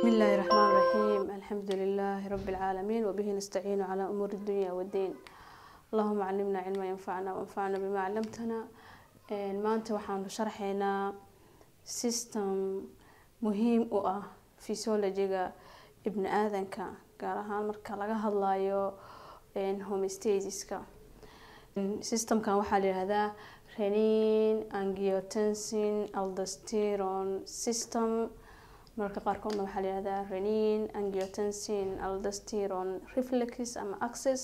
الله الرحمن الرحيم الحمد لله رب العالمين وبه نستعين على أمور الدنيا والدين اللهم علمنا علما ينفعنا وانفعنا بما علمتنا maanta waxaanu sharxeynaa system muhiim u ah physiologiga ibni aadanka gaar ahaan marka laga hadlayo homestasiska systemkan waxaa la yihahdaa renin angiotensin aldosteron system marka qaarkoodna waxaa la yihahdaa renin angiotensin aldosteron reflex ama access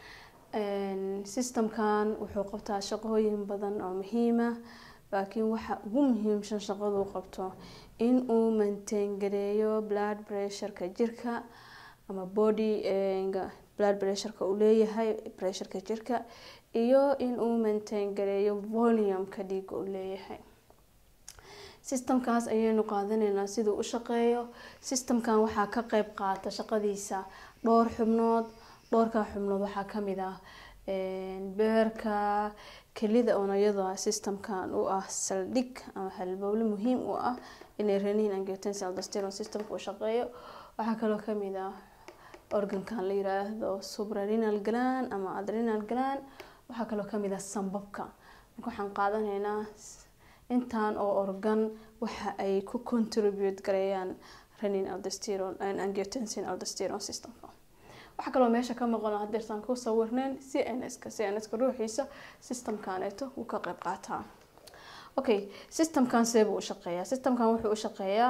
systemkan wuxuu qabtaa shaqooyin badan oo muhiima laakiin waxa ugu muhiimsan shaqaduu qabto in uu maintaingareeyo blood pressureka jirka ama body blood pressureka uu leeyahay pressureka jirka iyo in uu maintain gareeyo volumeka dhiiga uu leeyahay systemkaas ayaynu qaadanaynaa siduu u shaqeeyo systemkan waxaa ka qeyb qaata shaqadiisa dhowr xubnood dhowrkaa xubnood waxaa kamid ah beerka kelida oona iyadoo systemkan u ah saldhig ama halbowle muhiim u ah inay renin angiotensin aldosteron systemka uu shaqeeyo waxaa kaloo kamid ah organkan la yiraahdo suprarenal gland ama adrenal gland waxaa kaloo kamid ah sambabka marka waxaan qaadanaynaa intaan oo organ waxa ay ku contribute gareeyaan renin aldosteron angiotensin aldosteron systemka waxaa kaloo meesha ka maqan hadeertaan ku sawirneyn c n ska c n ska ruuxiisa systemkaneeto wuu ka qeyb qaataa okay systemkan seebuu u shaqeeyaa systemkan wuxuu u shaqeeyaa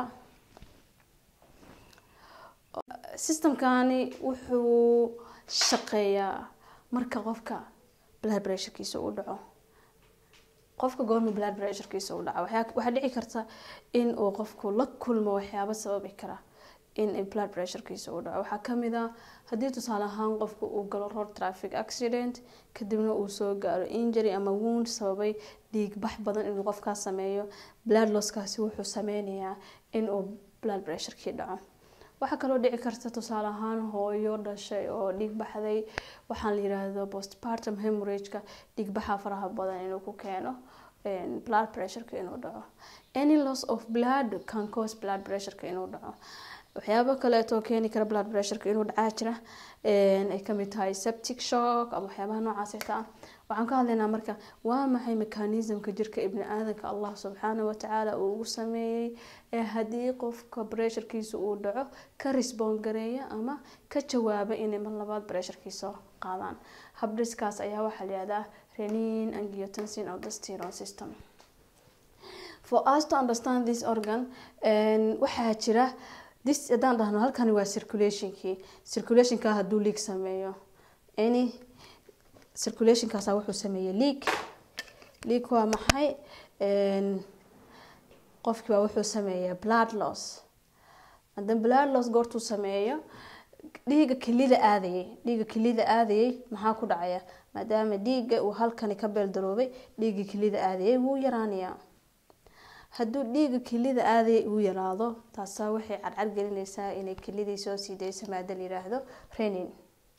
systemkani wuxuu shaqeeyaa marka qofka blood pressurekiisa u dhaco qofka goorma blood pressurekiisa u dhaco waxaa dhici karta in uu qofku la kulmo waxyaabo sababi kara in blood pressurekiisa uu dhaco waxaa kamid ah haddii tusaale ahaan qofku uu galo road traffic accident kadibna uu soo gaaro injury ama wound sababay dhiig bax badan inuu qofkaas sameeyo blood losskaasi wuxuu sameynayaa inuu blood pressurekii dhaco waxaa kaloo dhici karta tusaale ahaan hooyo dhashay oo dhiig baxday waxaan la yiraahdo postpartum hemorrageka dhiig baxa faraha badan inuu ku keeno blood pressureka inuu dhaco any loss of blood can cause blood pressureka inuu dhaco waxyaabo kaleetoo keeni kara blood pressureka inuu dhacaa jira ay kamid tahay septic shock ama waxyaabaha noocaasita ah waxaan ka hadlaynaa marka waa maxay mechanismka jirka ibni aadanka allah subxaana watacaala uu ugu sameeyey ee haddii qofka pressurkiisa uu dhaco ka resbond gareeya ama ka jawaaba inay mar labaad pressurkiisa qaadaan habdhiskaas ayaa waxaa layihahdaa renin angiotensin aldosteron system for us to understand this organ waxaa jira this haddaan dhahno halkani waa circulationkii circulationka hadduu leak sameeyo any circulationkaasa wuxuu sameeyey leak leak waa maxay qofkii baa wuxuu sameeyaa blood loss haddana blood loss goortuu sameeyo dhiiga kelida aadayay dhiiga kelida aadayay maxaa ku dhacaya maadaama dhiiga uu halkani ka beeldaroobay dhiiga kelida aadayay wuu yaraanayaa hadduu dhiiga kelida aaday uu yaraado taasaa waxay cadcad gelinaysaa inay kelidii soo sii dayso maada la yiraahdo renin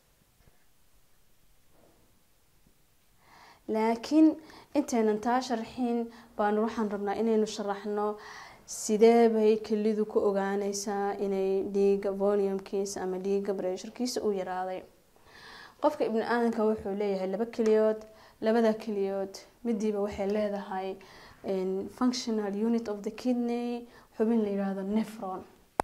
laakiin intaynan taa sharxin baanu waxaan rabnaa inaynu sharaxno sidee bay kelidu ku ogaaneysaa inay dhiiga volumkiisa ama dhiiga bressurkiisa u yaraaday qofka ibni aadanka wuxuu leeyahay laba keliyood labada keliyood midiiba waxay leedahay functional unit of the kidney xubin la yiraahdo nefron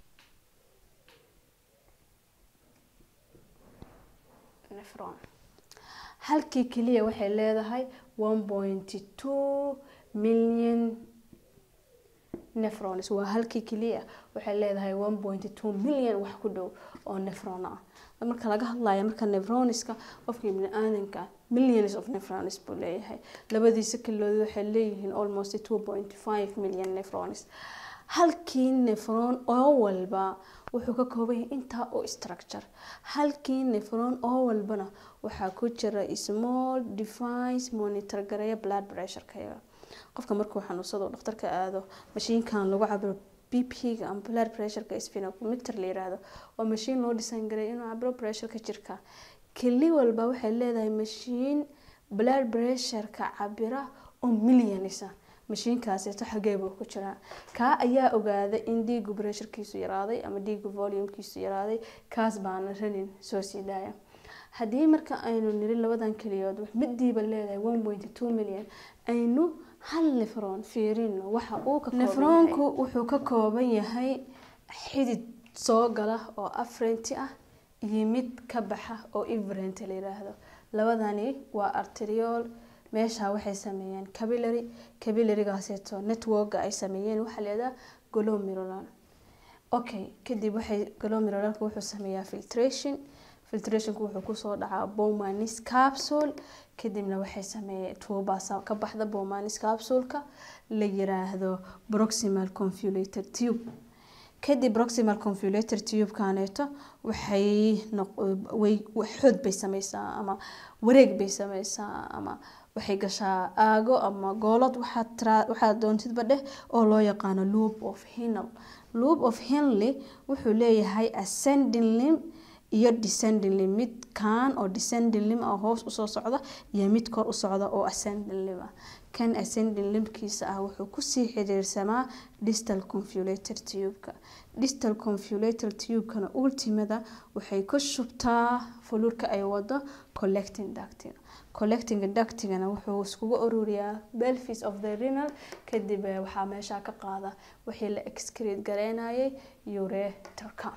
nefron halkii keliya waxay leedahay one pointy two million nefrons waa halkii keliya waxay leedahay one pointy two million wax ku dhow oo nefron ah marka laga hadlayo marka nefroniska qofka ibni aadanka millions of nefrons buu leeyahay labadiisa kelidood waxay leeyihiin almost two point five million nefrons halkii nefron oo walba wuxuu ka kooban yahay intaa oo structure halkii nefron oo walbana waxaa ku jira small device monitor gareeya blood pressureka qofka markuu xanuunsado dhakhtarka aado mashiinkan lagu cabiro bp-ga ama blood pressureka sphenometer la yiraahdo waa mashiin loo dhisan garay inuu cabiro pressureka jirka keli walba waxay leedahay mashiin blood pressureka cabira oo millionisa mashiinkaaseeto xagee buu ku jiraa kaa ayaa ogaaday in dhiigu bresharkiisu yaraaday ama dhiigu volumkiisu yaraaday kaas baana ranin soo sii daaya haddii marka aynu niri labadan keliyood midiiba leedahay one point two million aynu hal nefron fiirino waxa uu ka nefroonku wuxuu ka kooban yahay xidid soo gala oo afrenti ah iyo mid ka baxa oo ivrent la yiraahdo labadani waa arteriol meesha waxay sameeyeen cabilary cabillarygaaseeto networka ay sameeyeen waxaa leedaha glomerulan okay kadib waxay glomerulalka wuxuu sameeyaa filtration filtrationku wuxuu kusoo dhacaa bomanis capsule kadibna waxay sameeyeen tuubaas ka baxda bomanis capsuleka la yiraahdo proximal confulator tube kadib proximal confulator tube-kaaneeto waxay way xood bay sameysaa ama wareeg bay sameysaa ama waxay gashaa aago ama goolad waxaad doontidba dheh oo loo yaqaano loop of hinel loop of henley wuxuu leeyahay ascending limb iyo descending limb mid kaan oo descending limb ah hoos usoo socda iyo mid kor u socda oo ascending limb ah kan ascending limbkiisa ah wuxuu kusii xiriirsamaa distal confulator tube-ka distal confulator tube-kana ultimada waxay ku shubtaa fuluurka ay wado collecting ductiga collecting ductigana wuxuu iskugu ururiyaa belfis of the renal kadib waxaa meesha ka qaada wixii la excrete gareynayay ureterka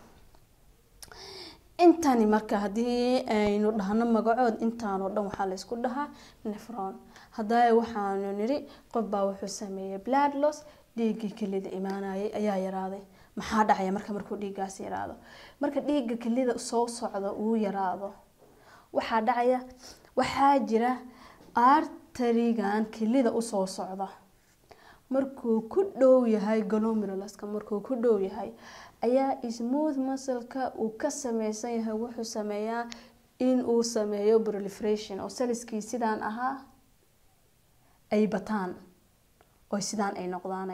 intani marka haddii aynu dhahno magacood intaanoo dhan waxaa laysku dhahaa nefron hadaa waxaanu niri qofbaa wuxuu sameeyey blood loss dhiiggii kelida imaanayay ayaa yaraaday maxaa dhacaya marka markuu dhiiggaas yaraado marka dhiigga kelida soo socda uu yaraado waxaa dhacaya waxaa jira arterigan kelida usoo socda markuu ku dhow yahay glomerulaska markuu ku dhow yahay ayaa smooth muscleka uu ka sameysan yahay wuxuu sameeyaa in uu sameeyo proliferation oo saliskii sidaan ahaa ay bataan oo sidaan ay noqdaan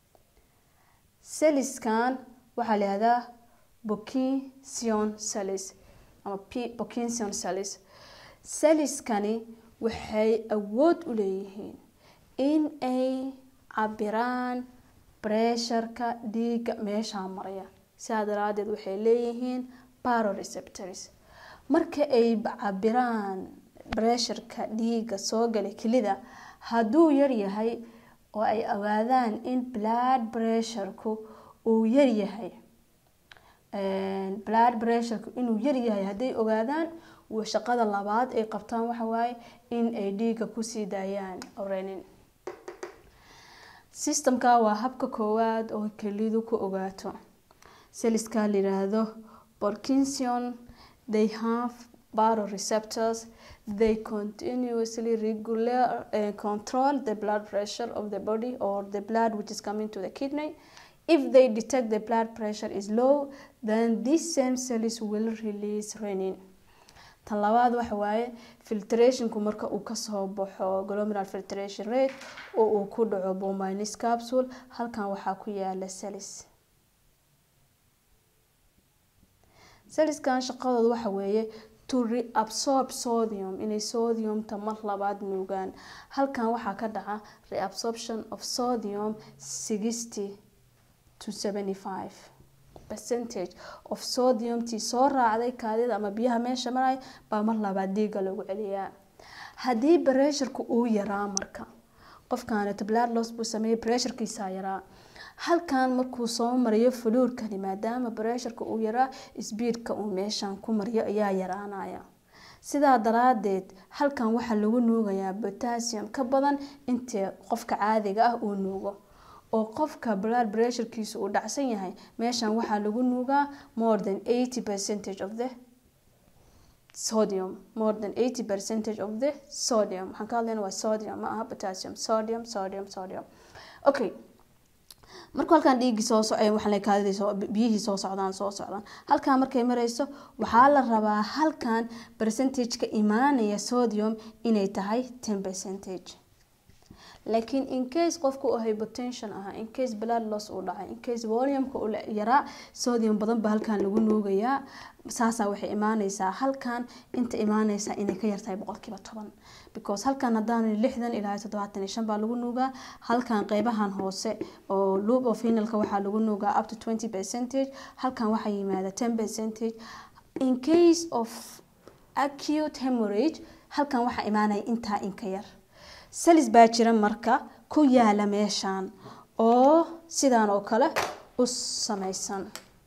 saliskan waxaa la yihahdaa bokinsion salis ama bokinsion salis saliskani waxay awood u leeyihiin in ay cabiraan bresharka dhiigga meeshaa maraya sidaa daraadeed waxay leeyihiin baroreceptors marka ay cabiraan bresharka dhiigga soo galay kelida hadduu yaryahay oo ay ogaadaan in blood pressureku uu yaryahay blood pressurku inuu yaryahay hadday ogaadaan shaqada labaad ay qabtaan waxawaaye in ay dhiigga kusii daayaan orenin systemka waa habka koowaad oo kelidu ku ogaato seliska la yiraahdo borkinson they have baroreceptors they continuously regular uh, control the blood pressure of the body or the blood which is coming to the kidney if they detect the blood pressure is low then these same cells will release renin tan labaad waxa waaye filtrationku marka uu kasoo baxo glomeral filtration rate oo uu ku dhaco bominis capsule halkan waxaa ku yaala celis celiskan shaqadooda waxa weeye to reabsorb sodium inay sodiumta mar labaad nuugaan halkan waxaa ka dhaca reabsorption of sodium sixty to seventy five percentage of sodiumtii soo raacday kaadida ama biyaha meesha maraya baa mar labaad dhiiga lagu celiyaa haddii bresharku uu yaraa marka qofkaaneta blood loss buu sameeyey bresharkiisaa yaraa halkan markuu soo mariyo fuluurkani maadaama bresharka uu yaraa sbiidka uu meeshan ku mariyo ayaa yaraanaya sidaa daraadeed halkan waxaa lagu nuugayaa potassium ka badan intii qofka caadiga ah uu nuugo oo qofka blood pressurekiisu uu dhacsan yahay meeshan waxaa lagu nuugaa more than eighty percentage of the sodium more than eighty percentage of the sodium waxaan ka hadlayna waa sodium ma aha potassium sodium sodium sodium okay markuu halkan dhiiggii soo socay waxaa kaadidii soo biyihii soo socdaan soo socdaan halkan markay marayso waxaa la rabaa halkan percentage-ka imaanaya sodium inay tahay ten percentage laakiin in case qofka uu hypertension ahaa in case blood loss uu dhacay in case volumeka uu yaraa sodium badan ba halkan lagu nuugayaa saasaa waxay imaaneysaa halkan inta imaaneysaa inay ka yartahay boqolkiiba toban because halkan haddaan lixdan ilaa toddobaatan iyo shan baa lagu nuugaa halkan qeybahan hoose oo loop of hinalka waxaa lagu nuugaa up to twenty percentage halkan waxaa yimaada ten percentage in case of acute hemorrhage halkan waxaa imaanaya intaa inka yar salis baa jira marka ku yaala meeshan oo sidaan oo kale u sameysan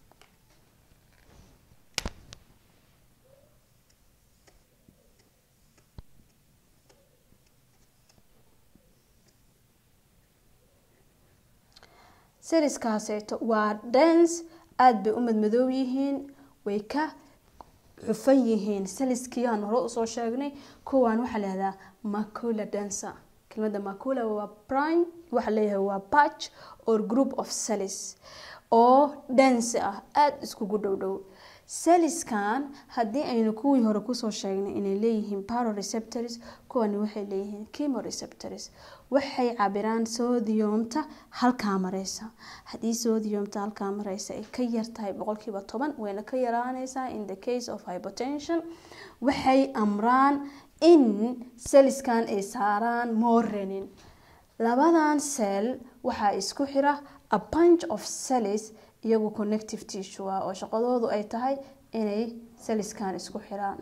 saliskaaseeto waa dance aada bay u madmadoob yihiin way ka xufan yihiin saliskii aan hore usoo sheegnay kuwaan waxaa lahahdaa macula dancer kelmada macula waa prime waxaa leeyahay waa patch or group of salis oo dance ah aada iskugu dhow dhow saliskan haddii aynu kuwii hore kusoo sheegnay inay leeyihiin paroreceptors kuwani waxay leeyihiin chemoreceptors waxay cabiraan sodiumta halkaa mareysa haddii sodiumta halkaa mareysa ay ka yartahay boqolkiiba toban wayna ka yaraaneysaa in the case of hypertension waxay amraan in saliskan ay saaraan morenin labadan cell waxaa isku xira a bunch of cells iyagu connective tissue ah oo shaqadoodu ay tahay inay saliskan isku xiraan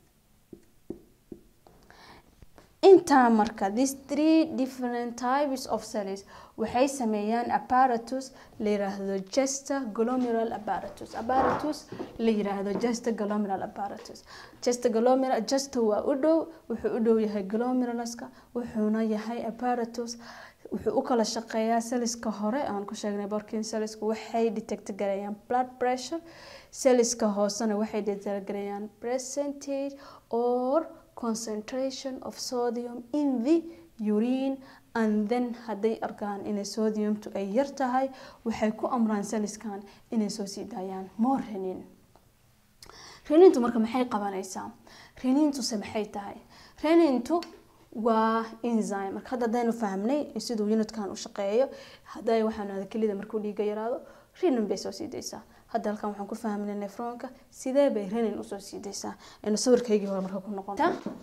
intaa marka these three different types of cells waxay sameeyaan apparatus la yiraahdo gester glomerular apparatus apparatus la yiraahdo gester glomerular apparatus gester glomerular gester waa u dhow wuxuu u dhow yahay glomeruluska wuxuuna yahay apparatus wuxuu u kala shaqeeyaa saliska hore aan ku sheegnay borkin salisku waxay detect gareeyaan blood pressure saliska hoosena waxay detect gareeyaan percentage or concentration of sodium in the urine and then hadday arkaan inay sodiumtu ay yar tahay waxay ku amraan saliskan inay soo sii daayaan more renin renintu marka maxay qabanaysaa renintuse maxay tahay renintu waa enzyme marka hadda hadaynu fahmnay siduu unitkan u shaqeeyo haday waxaan kelida markuu dhiiga yaraado renin bay soo sii daysaa hadda halkan waxaan ku fahmnay nefronka sidee bay renin usoo sii daysaa aynu sawirkaygii hore marka ku noqon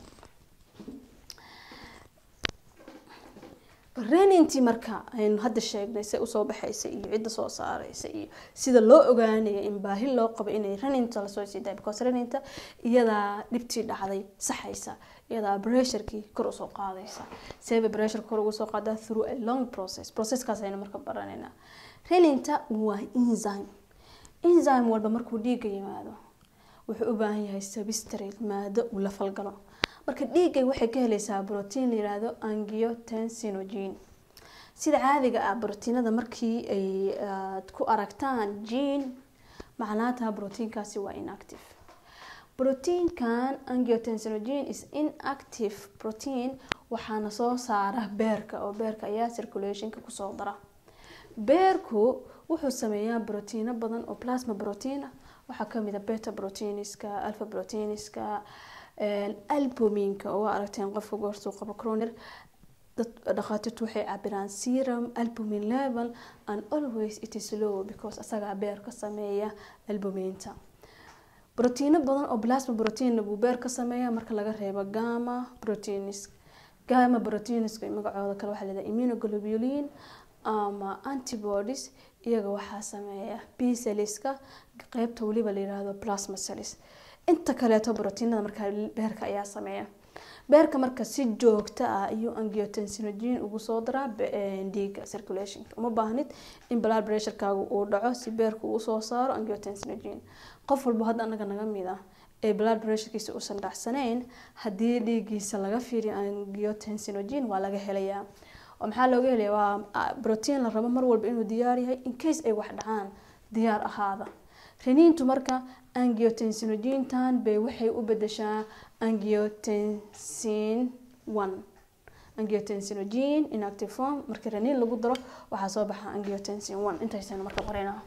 renintii marka aynu hadda sheegnay se usoo baxaysa iyo cidda soo saareysa iyo sida loo ogaanaya in baahi loo qabo inay reninta lasoo sii daay because reninta iyadaa dhibtii dhacday saxaysa iyadaa bressurkii kor usoo qaadaysa seeba bressurka kor ugu soo qaadaa through a long process processkaas aynu marka baranaynaa reninta waa enzyme enzyme walba markuu dhiiga yimaado wuxuu u baahan yahay substrate maado uu la falgalo marka dhiiggay waxay ka helaysaa brotiin la yiraahdo angiotensinogen sida caadiga ah brotiinada markii ay ku aragtaan gene macnaata brotiinkaasi waa inactive brotiinkan angiotensinogen is inactive protein waxaana soo saara beerka oo beerka ayaa circulationka kusoo dara beerku wuxuu sameeyaa brotiino badan oo plasma protein ah waxaa kamid a beta proteiniska alpha proteiniska albuminka oo waa aragteen qofka goortuu qabo croner dad dhakhaatiirtu waxay cabiraan serum albumin level and always it is low because asagaa beer ka sameeya albuminta brotiino badan oo plasma proteinna buu beer ka sameeya marka laga reebo gama proteins gama proteiniska magacooda kale waxaa leedahay immunoglobulin ama antibodies iyaga waxaa sameeya b celliska qeybta weliba la yiraahdo plasma cells inta kaleeto brotiinada markaa beerka ayaa sameeya beerka marka si joogto ah ayuu angiotensinogen ugu soo daraa dhiiga circulationka uma baahnid in blood pressurekaagu uu dhaco si beerka uu soo saaro angiotensinogen qof walba hadda anaga naga mid ah ee blood pressurekiisa uusan dhacsanayn haddii dhiigiisa laga fiiriyo angiotensinogen waa laga helayaa oo maxaa looga helaya waa brotiin la rabo mar walba inuu diyaar yahay in case ay wax dhacaan diyaar ahaada reniintu marka angiotensinogentan bay waxay u bedeshaa angiotensin one angiotensinogen inactive form marka reniin lagu daro waxaa soo baxa angiotensin one intaysaynu marka qoraynaa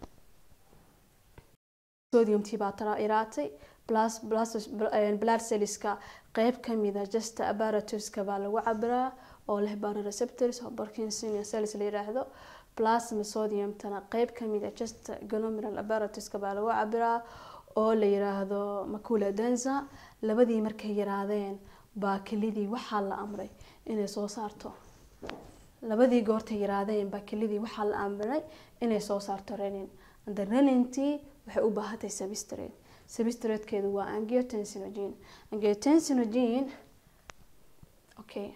sodiumtii baa tara iraatay plus plus blood cellska qeyb kamida justa apparatuska baa lagu cabiraa oo leh baroreceptors oo parkinsonia cells la yiraahdo plasma sodiumtana qeyb kamid a just glomerular apparatuska baa lagu cabiraa oo la yiraahdo macula densa labadii markay yaraadeen baa kelidii waxaa la amray inay soo saarto labadii goortay yaraadeen baa kelidii waxaa la amray inay soo saarto renin and renintii waxay u baahatay substrate substratekeedu waa angiotensinogene angiotensinogene okay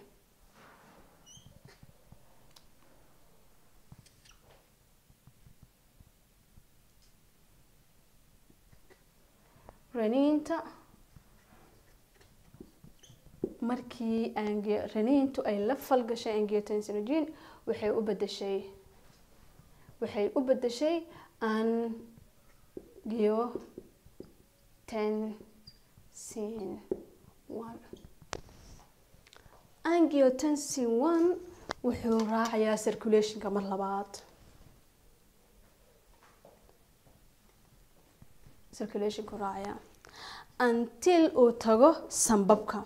raniinta markii raniintu ay la falgashay angiotensinogene waxay u bedeshay waxay u bedeshay angiotensin one angiotensin one wuxuu raacayaa circulationka mar labaad circulationku raacaya until uu tago sambabka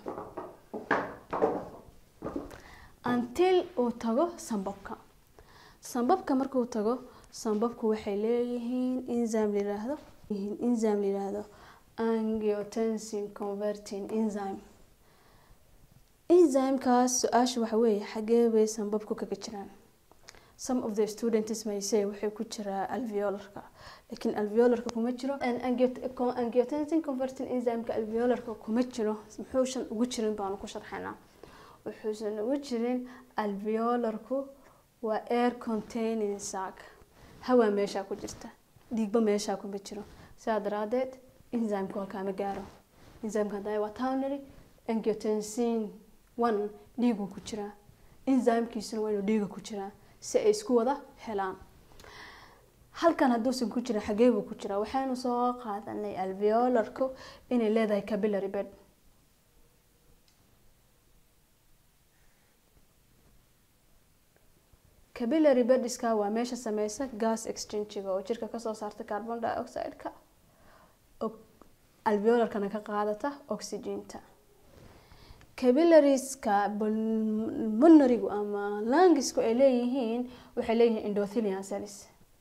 until uu tago sambabka sambabka markuu tago sambabku waxay leeyihiin enzyme layiraahdo enzyme layiraahdo angiotensin converting enzyme enzymekaas su-aasha waxa weeye xagee bay sambabku kaga jiraan some of the students may say waxay ku jiraa alveolarka laakiin alveolarka kuma jiro angiotensin converting enzymeka alveolarka kuma jiro muxuusan ugu jirin baanu ku sharxaynaa wuxuusan ugu jirin alveolarku waa air containing sac hawaa meeshaa ku jirta dhiigba meeshaa kuma jiro sidaa daraadeed enzymeka halkaa ma gaaro enzymeka haddaa waa townary angiotensin one dhiiguu ku jiraa enzymkiisuna waa inuu dhiiga ku jiraa si ay isku wada helaan halkan hadduusan ku jirin xagee buu ku jiraa waxaynu soo qaadanay alveolarku inay leedahay capillary bed capillary bediska waa meesha sameysa gas exchangiga oo jirka kasoo saarta carbon dioxide-ka alveolarkana ka qaadata oxygenta capillariska pulmonarigu ama langisku ay leeyihiin waxay leeyihiin endothelian cells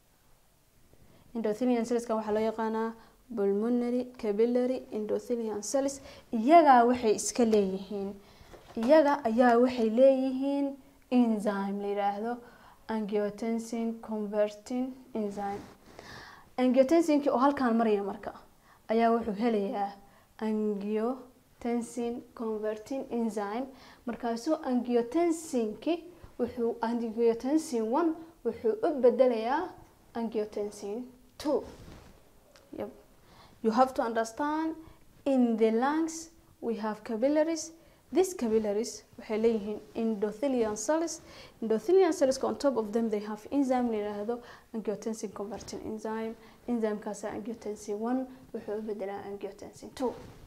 endothelian cellskan waxaa loo yaqaanaa pulmonary capillary endothelian cells iyagaa waxay iska leeyihiin iyaga ayaa waxay leeyihiin enzyme la yiraahdo angiotensin converting enzyme angiotensinki oo halkaan maraya marka ayaa wuxuu helayaa angio tensin converting enzyme markaasuu angiotensinki wuxuu angiotensin one wuxuu u bedelayaa angiotensin two yep. you have to understand in the lungs we have capillaries these capillaries waxay leeyihiin endothelian cells endothelian cells on top of them they have enzyme la yiraahdo angiotensin converting enzyme enzymekaasa angiotensin one wuxuu u bedelaa angiotensin two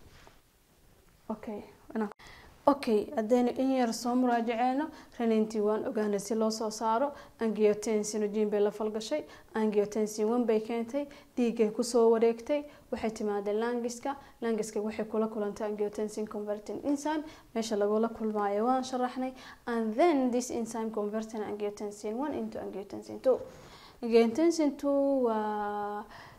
okay okay haddaynu in yar soo muraajaceeno renintii waan ogaanay si loo soo saaro angiotensinogene bay la falgashay angiotensin one bay keentay dhiiggay kusoo wareegtay waxay timaadeen langiska langiska waxay kula kulantay angiotensin converting enzyme meesha lagula kulmaayo waan sharaxnay and then this enzyme converting angiotensin one into angiotensin two angiotensin two waa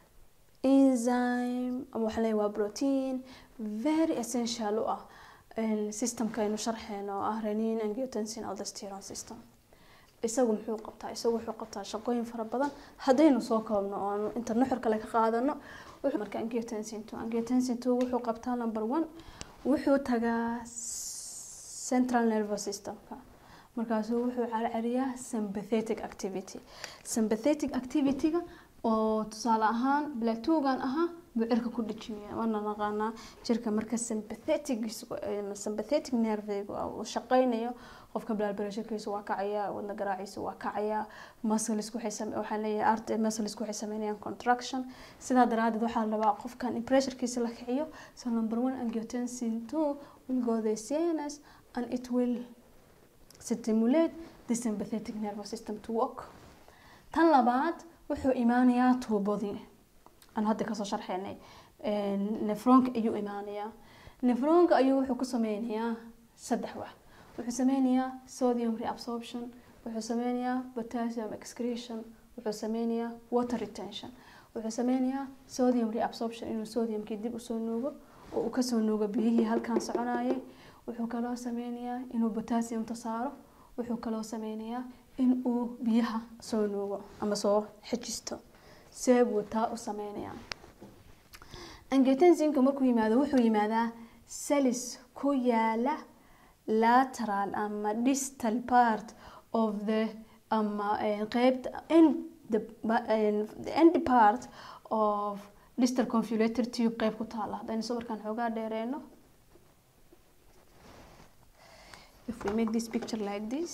enzyme ama waxaa leeyahay waa protein very essential u ah systemka aynu sharxeen oo ah renin angiotensin aldosteron system isagu muxuu qabtaa isagu wuxuu qabtaa shaqooyin fara badan haddaynu soo koobno oo inta nuxur kale ka qaadano marka angiotensin two angiotensin two wuxuu qabtaa number one wuxuu tagaa central nervous systemka markaasuu wuxuu carcariyaa sympathetic activity sympathetic activity-ga oo tusaale ahaan blatugan ahaa buu cirka ku dhejinaya waana naqaanaa jirka marka sympathetic sympathetic nervega uu shaqeynayo qofka blood waa kacaya wadna garaaciisa waa kacaya muscleska waxaan leeyahay art muscleska waxay sameynayaan contraction sidaa daraadeed waxaa la rabaa qofkan in pressurekiisa la kiciyo so number one angiotensin two will go the CNS and it will stimulate the sympathetic nervous system to work tan labaad wuxuu imaanayaa tuubadii aan hadda kasoo sharxeynay nefroonka ayuu imaanayaa nefroonka ayuu wuxuu ku sameynayaa saddex wax wuxuu sameynayaa sodium reabsorption wuxuu sameynayaa potassium excretion wuxuu sameynayaa water retention wuxuu sameynayaa sodium reabsorption inuu sodiumkii dib usoo nuugo oo uu kasoo nuugo biyihii halkan soconayay wuxuu kaloo sameynayaa inuu potassiumta saaro wuxuu kaloo sameynayaa in uu biyaha soo nuugo ama soo xejisto see buu taa u sameynayaa angiotensinka markuu yimaado wuxuu yimaadaa celis ku yaala lateral ama distal part of the ama qeybta end the, the end part of distal convolutor tube qeyb ku taala haddaynu sawirkan xoogaa dheereeno if we make this picture like this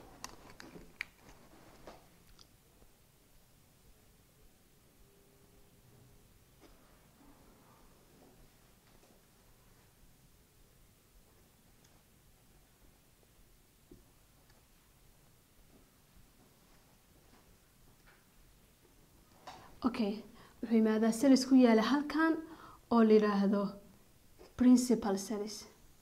okay wuxuu yimaadaa celis ku yaala halkan oo la yiraahdo principal celis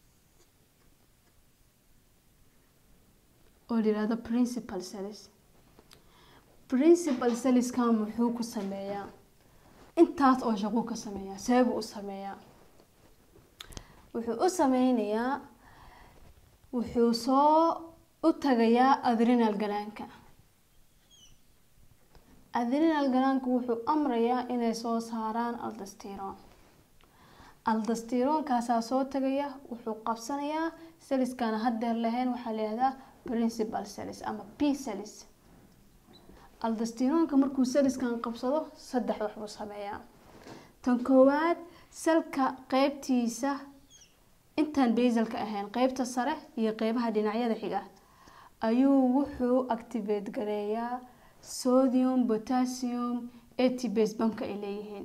oo la yiraahdo principal celis principal celiskan muxuu ku sameeyaa intaas oo shaquu ka sameeyaa seebuu u sameeyaa wuxuu u sameynayaa wuxuu soo u tagayaa adrenal galaanka adrenal galaanku wuxuu amrayaa inay soo saaraan aldastiron aldastironkaasaa soo tagaya wuxuu qabsanayaa seliskana hadeer lahayn waxaa layihahdaa principal celis ama p celis aldastironka markuu seliskan qabsado saddex wax buu sameeyaa tan koowaad salka qeybtiisa intaan basalka ahayn qeybta sare iyo qeybaha dhinacyada xiga ayuu wuxuu activate gareeyaa sodium potassium atbase bamka ay leeyihiin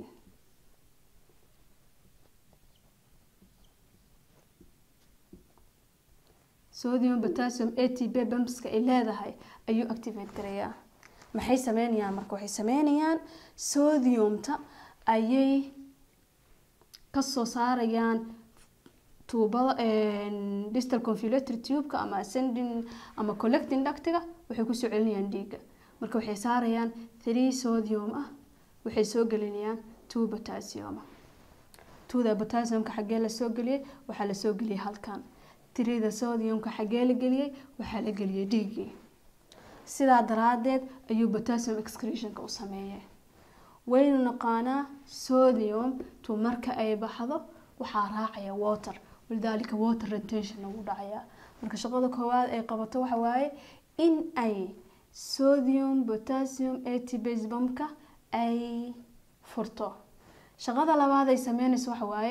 sodium potassium atb bamska ay leedahay ayuu activate gareeyaa maxay sameynayaan marka waxay sameynayaan sodiumta ayay kasoo saarayaan tuubada distal convolutory tubeka ama ascending ama collecting ductiga waxay kusoo celinayaan dhiiga marka waxay saarayaan three sodium ah waxay soo gelinayaan two potassium twoda potassiumka xaggee lasoo geliyey waxaa lasoo geliyey halkan tirida sodiumka xaggee la geliyey waxaa la geliyey dhiiggii sidaa daraadeed ayuu potassium excretionka u sameeyay waynu naqaanaa sodium tu marka ay baxdo waxaa raacaya water walidaalika water retention lagu dhacaya marka shaqada koowaad ay qabato waxa waaye in ay sodium potassium atbase bamka ay furto shaqada labaad ay sameynayso waxa waaye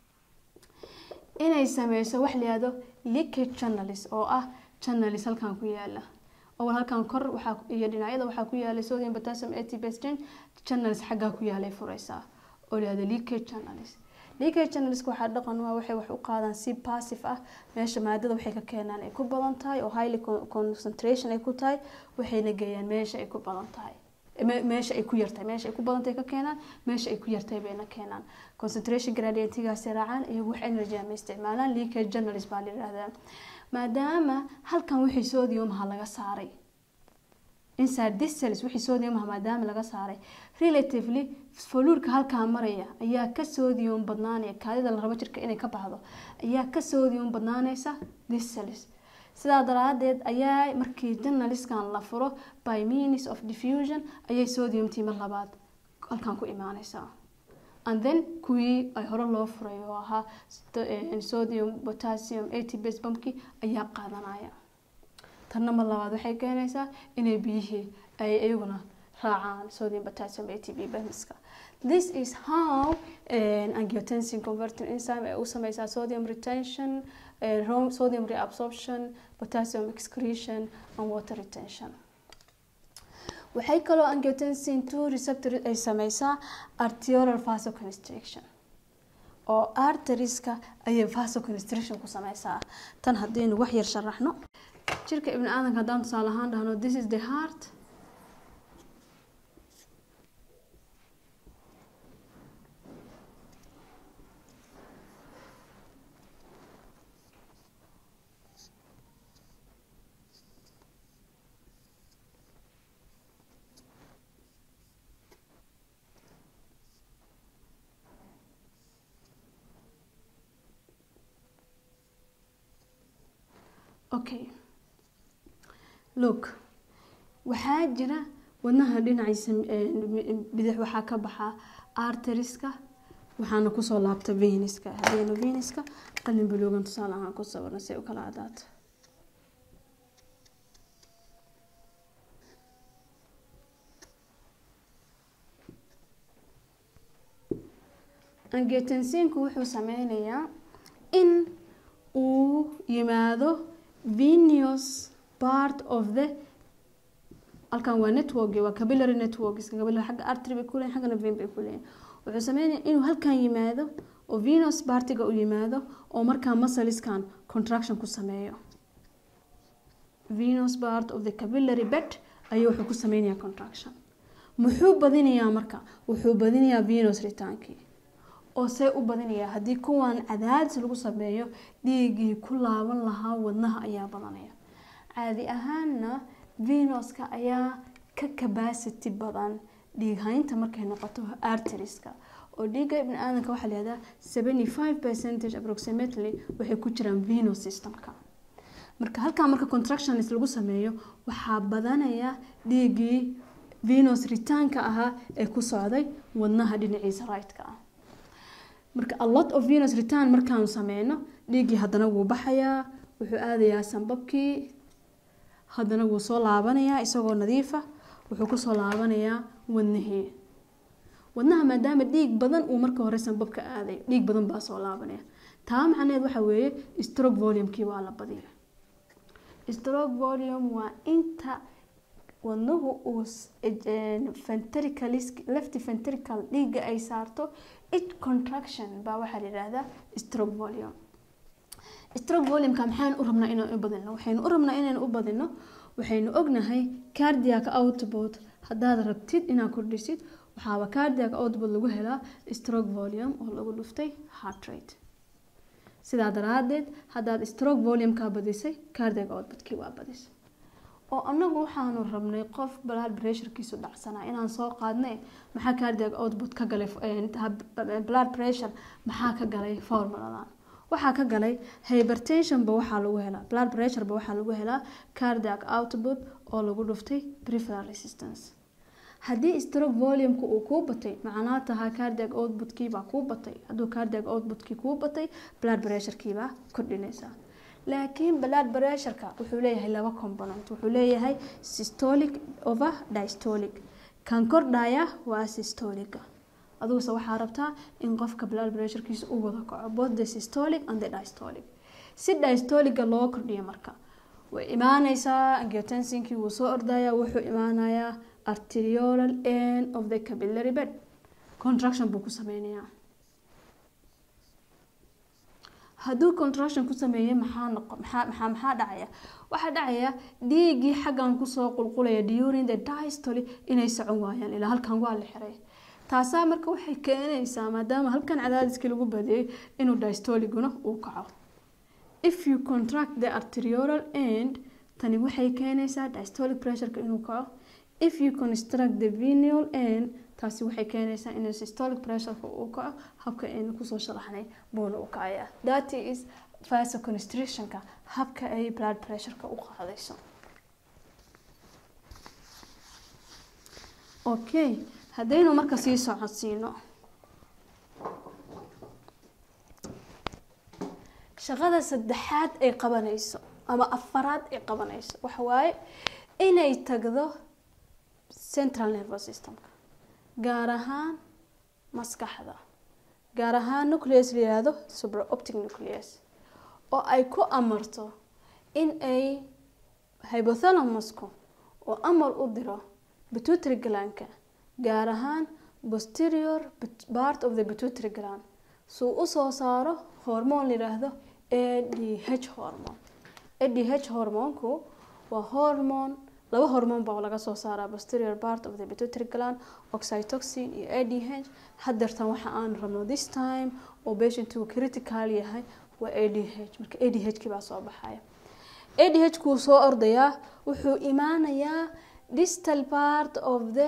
inay sameyso wax layihahdo leakage channels oo ah channels halkan ku yaala awal halkan kor waxaa iyo dhinacyada waxaa ku yaalay sodium potassium atbase channels xaggaa ku yaalay fureysaa oo layihahdo leakage channels leakage channels waxaa dhaqan waa waxay wax u qaadaan si passive ah meesha maadada waxay ka keenaan ay ku badan tahay oo highly concentration ay ku tahay waxayna geeyaan meesha ay ku badan tahay meesha ay ku yartahay meesha ay ku badantahay ka keenaan meesha ay ku yartahay bayna keenaan concentration gradientigaasi raacaan iyagu wax energy ama isticmaalaan leakage channels baa la yihahdaa maadaama halkan wixii sodiumaha laga saaray inside this cells wixii sodiumaha maadaama laga saaray relatively foluurka halkaa maraya ayaa ka sodium badnaanaya kaadida la rabo jirka inay ka baxdo ayaa ka sodium badnaanaysa this cells sidaa daraadeed ayaa markii journaliskan la furo by means of diffusion ayay sodiumtii mar labaad halkan ku imaaneysaa and then kuwii ay hore loo furay oo ahaa sodium potassium atbase bamki ayaa qaadanaya tanna mar labaad waxay keenaysaa inay biyihii ay iyaguna raacaan sodium potassium atb bamska this is how angiotensin converting enzyme ay u sameysaa sodium retention uh, sodium reabsorption potassium excretion and water retention waxay kaloo angiotensin two receptor ay sameysaa arterial vasoconstriction oo arterieska ayay vasoconstriction ku sameysaa tan haddaynu wax yar sharaxno jirka ibni aadanka haddaan tusaale ahaan dhahno this is the heart okay look waxaa jira wadnaha dhinaciisa bidix waxaa ka baxa arteriska waxaana kusoo laabta veniska hadeenu veniska qalin baloogan tusaale ahaan ku sawirna si ay u kala cadaato angiotensiinku wuxuu sameynayaa in uu yimaado venous part of the halkan waa network waa capillary network capillary xagga artery bay kuleeyihin xaggana vein bay kuleeyihin wuxuu sameynaya inuu halkan yimaado oo venous partiga u yimaado oo markaa muscleskan contraction ku sameeyo venous part of the capillary bed ayuu wuxuu ku sameynayaa contraction muxuu badinayaa marka wuxuu badinayaa venous retaankii oo see u badinayaa haddii kuwan cadaadis lagu sameeyo dhiiggii ku laaban lahaa wadnaha ayaa badanaya caadi ahaanna venuska ayaa ka capacity badan dhiighaynta markay noqoto arteriska oo dhiigga ibni aadanka waxaa lahahdaa seventy five percentage approximately waxay ku jiraan venous systemka marka halkaa marka contractions lagu sameeyo waxaa badanaya dhiiggii venous ritaanka ahaa ee ku socday wadnaha dhinaciisa right-ka ah marka a lot of venous return markaanu sameyno dhiiggii haddana wuu baxayaa wuxuu aadayaa sanbabkii haddana wuu soo laabanayaa isagoo nadiifa wuxuu kusoo laabanayaa wadnihii wadnaha maadaama dhiig badan uu marka hore sanbabka aaday dhiig badan baa soo laabanaya taa macnaheed waxa weeye stroke volumekii waa la badiya stroke volume waa inta wadnuhu uu left ventrical dhiigga ay saarto it contraction baa waxaa la yidhaahdaa stroke volume stroke volumeka maxaan u rabnaa inaan u badino waxaynu u rabnaa inaynu u badino waxaynu ognahay cardiac output haddaad rabtid inaad kordhisid waxaaba cardiac output lagu helaa stroke volume oo lagu dhuftay heart rate sidaa daraadeed haddaad stroke volumeka badisay cardiac outputkii waa badis oo anagu waxaanu rabnay qof blood pressurekiisu dhacsanaa inaan soo qaadnay maxaa cardiac output ka galay blood pressure maxaa ka galay formuladan waxaa ka galay hypertensionba waxaa lagu helaa blood pressureba waxaa lagu helaa cardiac output oo lagu dhuftay preferal resistance haddii stroke volumeka uu kuu batay macnaa tahaa cardiac outputkiibaa kuu batay hadduu cardiac outputkii kuu batay blood pressurekiibaa kordhinaysaa laakiin blood pressureka wuxuu leeyahay laba component wuxuu leeyahay systolic over dystolic kan kordhaya waa systolica aduguse waxaa rabtaa in qofka blood pressurekiisa u wada kaco both the systolic and the dystolic si dystolica loo kordhiyo marka way imaaneysaa angiotensinkii wuu soo ordaya wuxuu imaanayaa arteriolal end of the capillary bed contraction buu ku sameynayaa hadduu contraction ku sameeyey maxaa noqo maxaa maxaa maxaa dhacaya waxaa dhacaya dhiiggii xaggan kusoo qulqulaya during the diastoly inay socon waayaan ilaa halkan waa la xiray taasaa marka waxay keenaysaa maadaama halkan cadaadiskii lagu badiyey inuu diastoliguna uu kaco if you contract the arteriolal end tani waxay keenaysaa diastolic pressureka inuu kaco if you construct the venial end taasi waxay keenaysaa in systolic pressureka uu kaco habka aynu kusoo sharaxnay buuna u kacaya that is vasoconstrictionka habka ay blood pressureka u qaadayso okay haddaynu marka sii socodsiino shaqada saddexaad ay qabanayso ama afaraad ay qabanayso waxa waaye inay tagdo central nervous systemka gaar ahaan maskaxda gaar ahaan nucleus la yihahdo supraoptic nucleus oo ay ku amarto in ay hypothalamusku oo amar u diro pituitary glandka gaar ahaan posterior part of the pituitary gland suu usoo saaro hormoon la yidhaahdo a d h hormone a d h hormoonku waa hormone laba hormoon baa laga soo saaraa posterior part of the pituitary gland oxytocin iyo a d h hadeertan waxa aan rabno this time oo patientu critical yahay waa a d h marka a d h kii baa soo baxaya a d h kuu soo ordayaa wuxuu imaanayaa distal part of the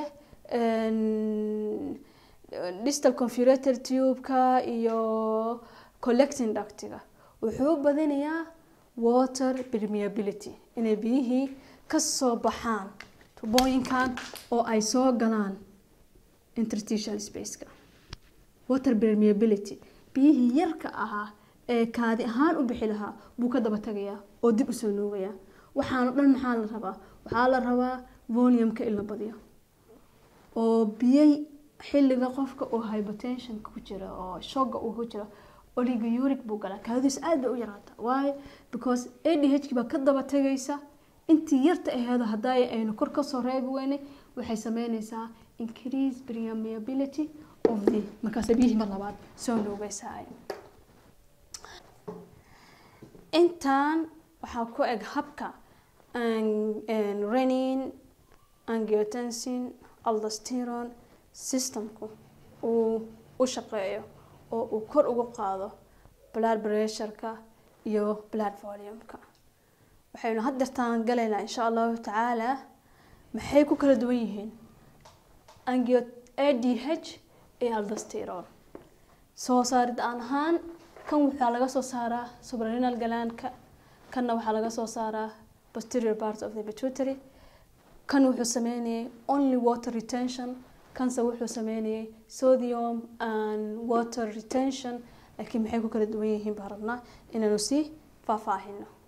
distal confurator tubeka iyo collecting ductiga wuxuu badinayaa water permeability inay biyihii kasoo baxaan tubooyinkan oo ay soo galaan interstitial spaceka water permeability biyihii yarka ahaa ee kaadi ahaan u bixi lahaa buu ka daba tagayaa oo dib usoo nuugayaa waxaana dhan maxaa la rabaa waxaa la rabaa volume-ka in la badiyo oo biyay xilliga qofka oo hypertensionka ku jira oo shoga uu ku jira oliguric buu galaa kaadiis aad bay u yaraata waayo because a d h baa ka daba tagaysa intii yarta aheedo hadday aynu kor kasoo reebi weynay waxay sameyneysaa increase permeability of the markaas biyihii mar labaad soo nuugaysaa intaan waxaa ku eg habka renin angiotensin aldosteron systemku uu u shaqeeyo oo uu kor ugu qaado blood pressureka iyo blood volume-ka waxaynu haddeertaan galaynaa insha allahu tacaala maxay ku kala duwan yihiin angio a d h iyo aldosteron soo saarid aan ahaan kan waxaa laga soo saaraa subrarenal galaanka kanna waxaa laga soo saaraa posterior part of the pituitary kan wuxuu sameynayay only water retention kanse wuxuu sameynayay sodium and water retention laakiin maxay ku kala duwan yihiin baan rabnaa inaanu sii faahfaahino